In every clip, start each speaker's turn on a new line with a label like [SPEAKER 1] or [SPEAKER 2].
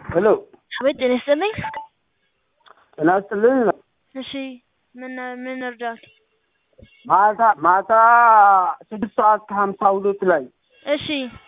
[SPEAKER 1] ሄሎ
[SPEAKER 2] አቤት ጤና ይስጥልኝ።
[SPEAKER 1] ጤና ይስጥልኝ።
[SPEAKER 2] እሺ ምን ምን እርዳት?
[SPEAKER 1] ማታ ማታ ስድስት ሰዓት ከሀምሳ ሁለት ላይ
[SPEAKER 2] እሺ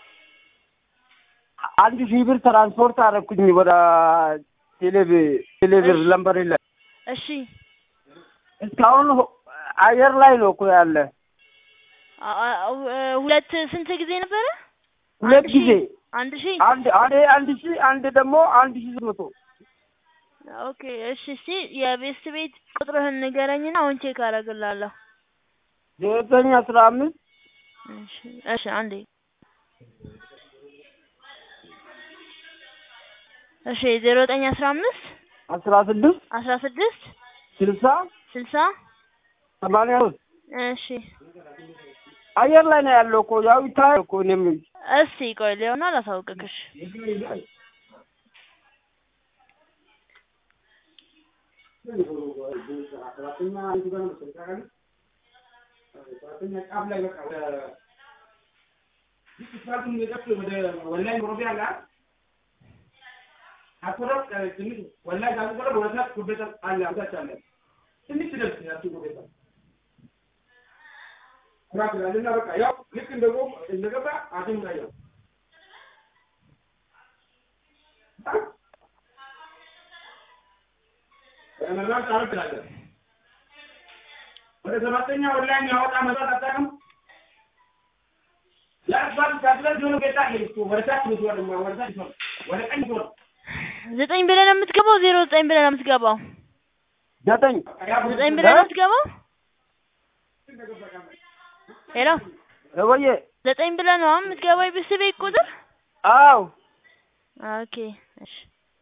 [SPEAKER 1] አንድ ሺህ ብር ትራንስፖርት አደረኩኝ ወደ ቴሌብ ቴሌብር
[SPEAKER 2] እሺ።
[SPEAKER 1] ለምበሬ ላይ
[SPEAKER 2] እሺ
[SPEAKER 1] እስካሁን ሆ- አየር ላይ ነው እኮ ያለ
[SPEAKER 2] አ- አ- ሁለት ስንት ጊዜ ነበረ?
[SPEAKER 1] ሁለት
[SPEAKER 2] አንድ ሺህ?
[SPEAKER 1] ጊዜ
[SPEAKER 2] አንድ ሺህ
[SPEAKER 1] አንድ አንድ አንድ ሺህ አንድ ደግሞ አንድ ሺህ ስምንት መቶ
[SPEAKER 2] ኦኬ እሺ እስቲ የቤስት ቤት ቁጥርህን ንገረኝና አሁን ቼክ አደርግልሃለሁ።
[SPEAKER 1] ዘጠኝ አስራ አምስት
[SPEAKER 2] እሺ እሺ አንዴ እሺ ዜሮ ዘጠኝ አስራ አምስት
[SPEAKER 1] አስራ ስድስት
[SPEAKER 2] አስራ ስድስት
[SPEAKER 1] ስልሳ
[SPEAKER 2] ስልሳ
[SPEAKER 1] ሰማንያ ሶስት
[SPEAKER 2] እሺ
[SPEAKER 1] አየር ላይ ነው ያለው እኮ ያው ይታያል እኮ እኔም
[SPEAKER 2] እስቲ ቆይ ሊሆን አላሳውቅክሽ
[SPEAKER 3] ወደ ሰባተኛ ኦንላይን ያወጣ መጣት አታውቅም። ለአስፋልት ታጥለት የሆነ ቤት አለ እኮ ወደ ታች ምትወር ወደ ታች ምትወር ወደ ቀኝ ምትወር
[SPEAKER 2] ዘጠኝ ብለህ ነው የምትገባው? ዜሮ ዘጠኝ ብለህ ነው የምትገባው?
[SPEAKER 1] ዘጠኝ
[SPEAKER 2] ዘጠኝ ብለህ ነው የምትገባው? ሄሎ
[SPEAKER 1] ወየ
[SPEAKER 2] ዘጠኝ ብለህ ነው አሁን የምትገባው የቤስት ቤት ቁጥር?
[SPEAKER 1] አዎ
[SPEAKER 2] ኦኬ እሺ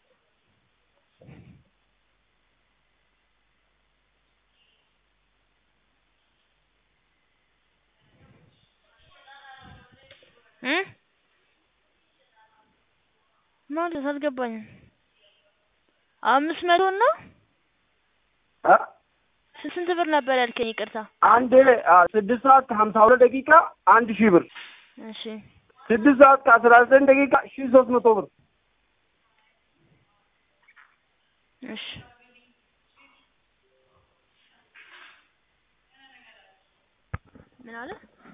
[SPEAKER 2] እ ማለት አልገባኝም። አምስት መቶ እና
[SPEAKER 1] አ
[SPEAKER 2] ስ- ስንት ብር ነበር ያልከኝ? ይቅርታ።
[SPEAKER 1] አንድ አ፣ ስድስት ሰዓት ከሀምሳ ሁለት ደቂቃ አንድ ሺህ ብር
[SPEAKER 2] እሺ
[SPEAKER 1] ስድስት ሰዓት ከአስራ ዘጠኝ ደቂቃ ሺህ ሶስት መቶ ብር
[SPEAKER 2] እሺ ምን አለ?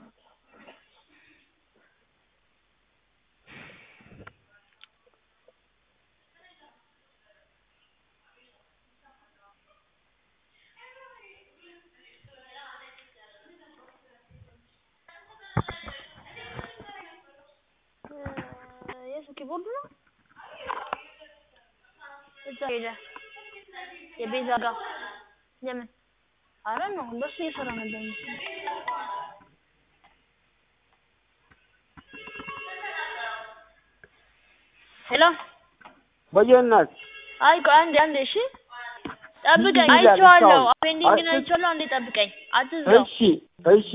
[SPEAKER 2] የሱ ኪቦርድ ነው እዛ ሄደ የቤዛ ጋር የምን አረ ነው እንደሱ እየሰራ ነበር መሰለኝ። ሄሎ
[SPEAKER 1] ወየ እናት
[SPEAKER 2] አይ ቆይ አንዴ አንዴ እሺ ጠብቀኝ
[SPEAKER 1] ይላል
[SPEAKER 2] አይቼዋለሁ
[SPEAKER 1] እስካሁን።
[SPEAKER 2] ፔንዲንግን
[SPEAKER 1] አይ-
[SPEAKER 2] አይቼዋለሁ አንዴ ጠብቀኝ አትዝጋው
[SPEAKER 1] እሺ እሺ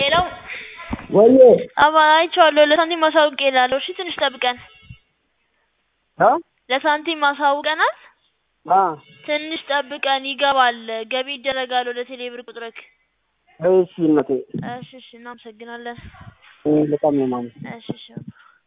[SPEAKER 2] ሄሎ
[SPEAKER 1] ወይዬ
[SPEAKER 2] አባ አይቼዋለሁ። ለሳንቲም ማሳውቅ እላለሁ። እሺ ትንሽ ጠብቀን።
[SPEAKER 1] እ
[SPEAKER 2] ለሳንቲም ማሳውቀናል።
[SPEAKER 1] አ
[SPEAKER 2] ትንሽ ጠብቀን ይገባል። ገቢ ይደረጋል ወደ ቴሌብር ቁጥርክ።
[SPEAKER 1] እሺ እናቴ
[SPEAKER 2] እሺ እሺ፣ እናመሰግናለን።
[SPEAKER 1] እ በጣም ነው የማመሰግነው።
[SPEAKER 2] እሺ እሺ